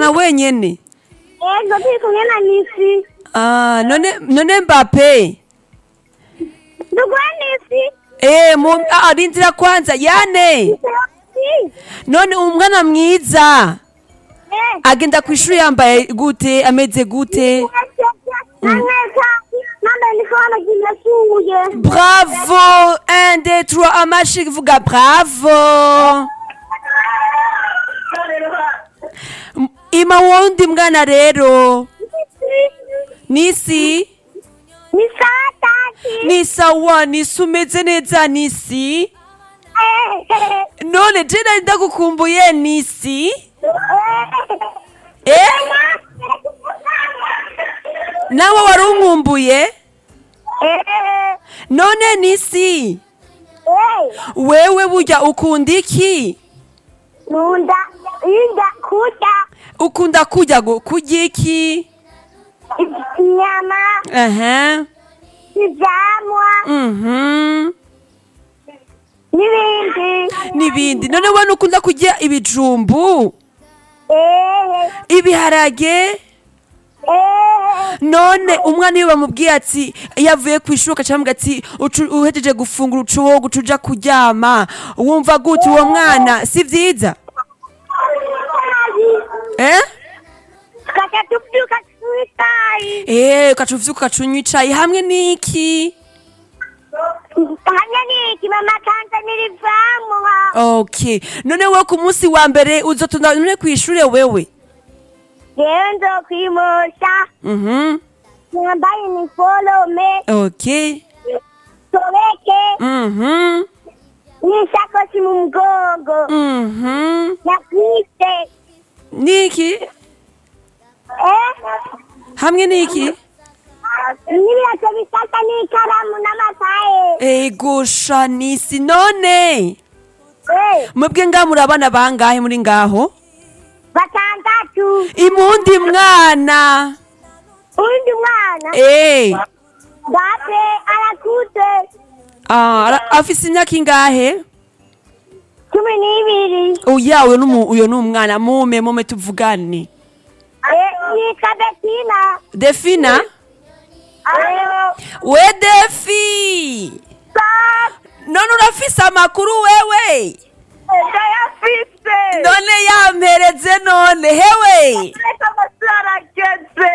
muvugana wenyene Ego turi kumwe na Nisi. ah, none none mbape Ndugwa Nisi. eh mu ah, rindira kwanza yane Si. none umwana mwiza Eh. agenda ku ishuri yambaye gute ameze gute Naneka. Namba ndiko hano kinasuye. bravo un deux trois amashi vuga bravo M- ima wundi mwana rero nisi Ni saa tatu. ni sawa nisi umeze neza nisi Eh. none je nari ndagukumbuye nisi eh nawe wari unkumbuye Eh. none nisi Eh. wewe burya ukunda iki Nunda. Inda kuda. ukunda kurya gu- kurya iki Inyama. aha Ivyamwa. mhm N'ibindi. n'ibindi none we nukunda kurya ibijumbu Eh. ibiharage Eh. none umwana iyo bamubwiye ati iyo avuye ku ishuri ugaca bamubwira ati "Ucu- uhejeje gufungura uca wowe guca uja kuryama wumva gute uwo mwana si vyiza eh Tukaca tuvyuka twitaye. eh ugaca uvyuka ugaca unywa icayi hamwe n'iki hamwe n'iki mama kanzanira ivyamwa okay none we ku munsi wa mbere uzotonda none kw'ishure wewe jewe nzokwimusha mhm nambaye iniforome okay sobeke mhm n'ishakoshi mu mugongo mhm na kwise niki eh hamwe niki n'ibirato bisaka n'ikaramu n'amakaye ego shanisi none eh mwebwe ngaho muri abana bangahe muri ngaho batandatu imundi mwana uwundi mwana eh date arakuze ah, ara- afise imyaka ingahe cumi n'ibiri oya uyo numu uyo ni umwana mume mume tuvugane eh yitwa betina defina eh we defi none urafise amakuru wewe ndayafise none yampereze none hewe reka amashuri arageze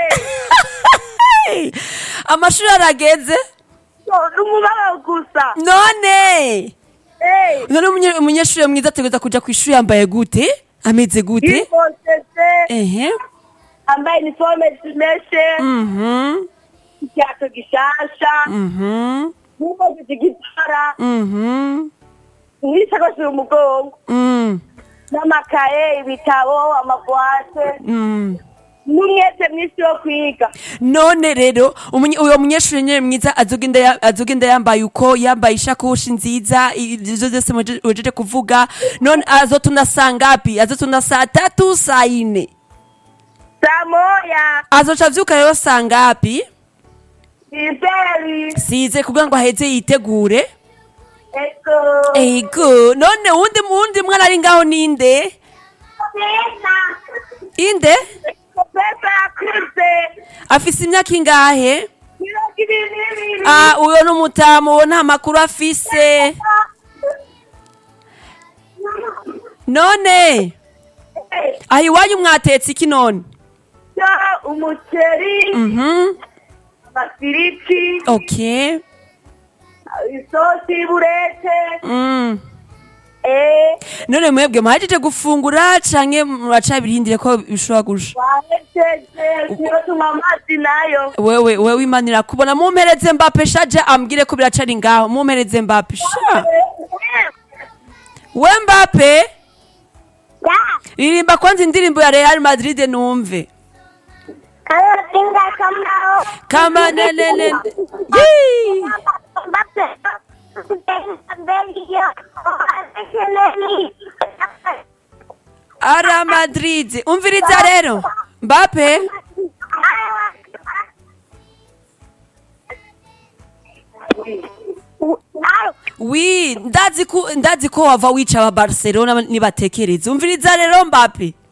amashuri arageze n'umubabaro gusa none Eh, none umunye- umunyeshuri mwiza ategereza kuja kw'ishuri yambaye gute ameze gute yifotese ehe ambaye iniforme zimeshe mhm ikiato gishasha mhm n'impuzu z'igitara mhm n'ishakoshi mu mugongo mm n'amakaye ibitabo amabuwate mm n'umwete mwinshi wo kwiga none rero umunye- uyo munyeshuri nyene mwiza azogenda ya- azogenda yambaye uko yambaye ishakoshi nziza ivyo vyose muje- uhejeje kuvuga none azotunda saa ngapi azotunda saa tatu saa ine saa moya azoca avyuka rero saa ngapi izeri size kugira ngo aheze yitegure ego ego none wundi wundi mwana ari ngaho ninde pesa inde pesa yakuze afise imyaka ingahe mirongo ibiri n'ibiri ah uyo ni umutamu uwo nta makuru afise none aho iwanyu mwatetse iki none ya umuceri mhm amafiriti okay isosi y'uburete mm. eh none mwebwe muhejeje gufungura canke muracabirindire ko bishobora gusha wahejeje niyo tunywa amazi nayo wewe wewe imanira kubona mumpereze mbape shaje ambwire ko biracari ngaho mumpereze mbape sha we mbape ya ririmba kwanza indirimbo ya Real Madrid numve kayotinga kamao kama nelele Yee! ara Madrid umviriza rero mbape wi ndazi ko ndazi ko wava wica aba Barcelona nibatekereza umviriza rero mbape